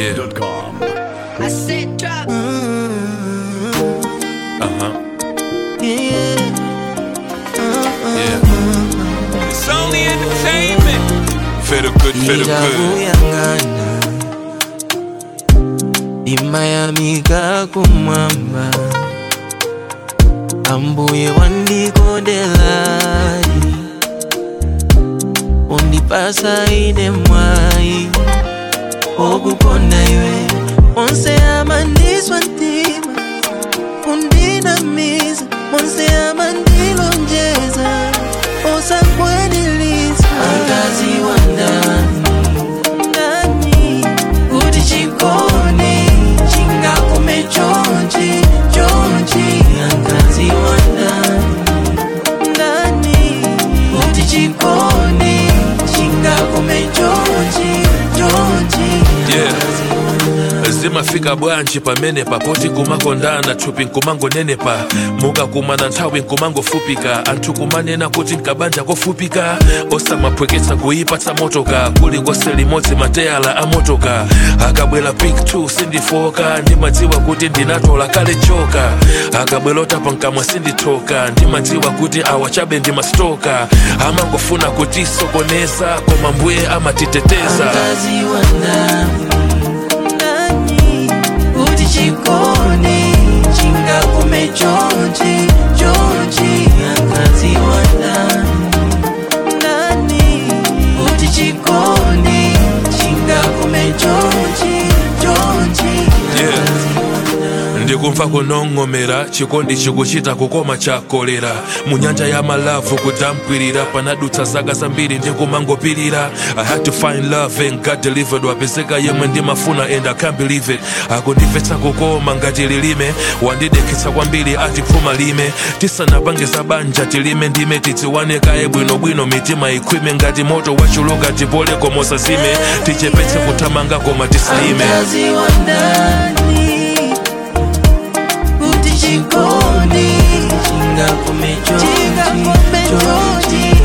ZWAP.com. I said drop. Uh-huh. Yeah. Yeah. It's only entertainment. Feel good, feel good. Nijabuyangana imayamika kumwamba ambuye wandikondelai undipasa ine mwai okukonda iwe onse amandiswa ntima undinamiza monse amandilonjeza osakwenilisa angazi wa ndani ndani kuti chikoni chingakume chonchi chonchi angazi wa ndani ndani kuti chikoni chingakume chonchi chonchi Yeah. angazi wa ndani zimafika bwanji pamene papoti nkumakondana thupi nkumangonenepa mukakumana nthawi nkumangofupika anthu kumanena kuti nkabanja kofupika osamaphweketsa kuipatsa motoka kulikose limodzi mateyala a motoka akabwera pik 2 sindifoka ndimadziwa kuti ndinatola kale choka akabwera otapa nkamwa sindithoka ndimadziwa kuti awa chabe ndimastoka amangofuna kutisokoneza koma mbuye amatiteteza Angazi wa ndani ndani kuti chikoni chingakume chonchi chonchi angazi wa ndani ndani kuti chikoni chingakume chonchi chonchi Yeah. angazi wa ndani ndikumva kunong'onera chikondi chikuchita kukoma chakolera mu nyanja ya malavu kudamkwirira panadutsa zaka zambiri ndikumangopirira i had to find love and god delivered wapezeka yemwe ndimafuna and i can't believe it akundimvetsa kukoma ngati lilime wandidekhetsa kwambiri ati phuma lime tisanapange za banja tilime ndime tidziwane kaye bwinobwino mitima ikhwime ngati moto wachuluka tipole komosa zime tichepetse kuthamanga koma tisalime Angazi wa ndani kuti chikoni chingakume chonchi chonchi